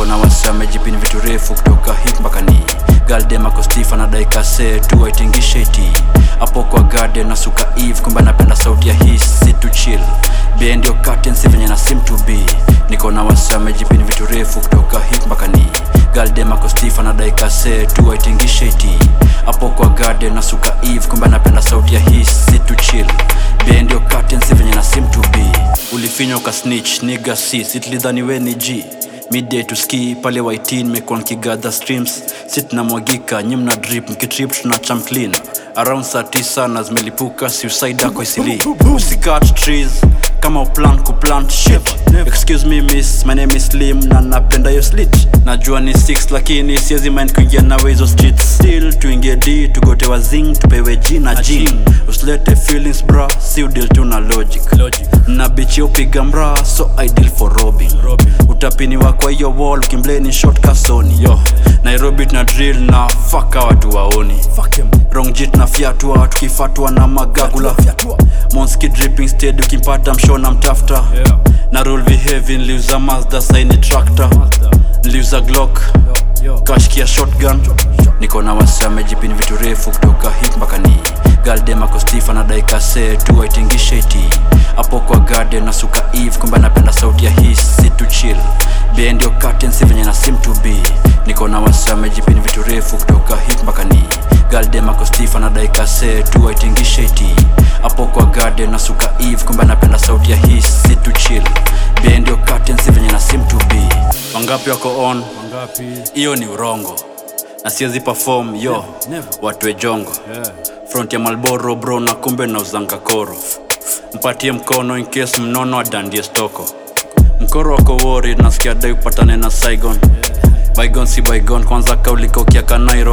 na wasi amejipini vitu refu kutoka hip mpaka ni galdem ako stiff anadai kase tu aitingishe iti hapo kwa garden na suka eve kumbe anapenda sauti ya hii si tu chill bie ndio curtain si venye na sim to be niko na wasi amejipini vitu refu kutoka hip mpaka ni galdem ako stiff anadai kase tu aitingishe iti hapo kwa garden na suka eve kumbe anapenda sauti ya hii si tu chill bie ndio curtain si venye na sim to be ulifinywa uka snitch niga si sitlidhani we ni g midday to ski pale waitin mekuwa nkigadha streams si tunamwagika nyi mna drip mkitrip tunacham clean around saa tisa na zimelipuka suicide ako isili usikat trees kama uplan kuplant shit excuse me miss my name is slim na napenda yo slit najua ni 6 lakini siezi mind kuingia nawe hizo streets still tuingie d tugote wazing tupewe g na jing usilete feelings bra si udil tu na logic, na bichi upiga mra so ideal for robbing, utapiniwa kwa hiyo wall ukimbleni short kasoni yo nairobi tuna drill na faka watu waoni wrong jit na fyatua tukifatwa na magagula monski dripping steady ukimpata mshona mtafta na rule behavi niliuza mazda saini tractor niliuza glock kashkia shotgun niko na wasi amejipini vitu refu kutoka hip mpaka ni galdem ako stiff anadai kase tu aitingishe iti hapo kwa garden na suka eve kumbe anapenda sauti ya hii si tu chill bie ndio curtain si venye na sim to be niko na wasi amejipini vitu refu kutoka hip mpaka ni galdem ako stiff anadai kase tu aitingishe iti hapo kwa garden na suka eve kumbe anapenda sauti ya hii si tu chill bie ndio curtain si venye na sim to be wangapi wako on hiyo ni urongo na siwezi perform yo watwe jongo front ya malboro bro na kumbe na uzanga koro mpatie mkono in case mnono adandie stoko mkoro wako wori nasikia dai upatane na saigon bygon si bygon kwanza kaulikaukia kanairo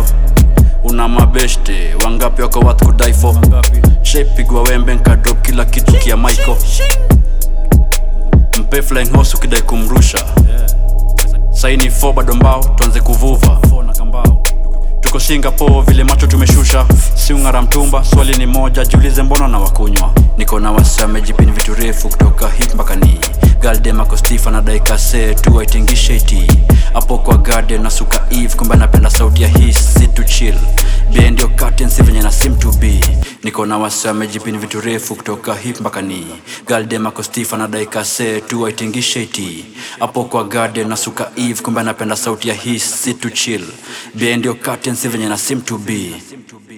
una mabeshte wangapi wako wat kudaifo shaipigwa wembe nkadrop kila kitu kia maiko mpe flying horse ukidai kumrusha saini fo bado mbao tuanze kuvuva tuko singapore vile macho tumeshusha siungara mtumba swali ni moja jiulize mbona na wakunywa niko na wasi amejipini vitu refu kutoka hip mpaka ni galdem ako stiff anadai kase tu aitingishe iti hapo kwa garden na suka eve kumbe anapenda sauti ya hii si tu chill bie ndio curtain si venye na sim to be niko na wasi amejipini vitu refu kutoka hip mpaka ni galdem ako stiff anadai kase tu aitingishe iti hapo kwa garden na suka eve kumbe anapenda sauti ya hii si tu chill bie ndio curtain si venye na sim to be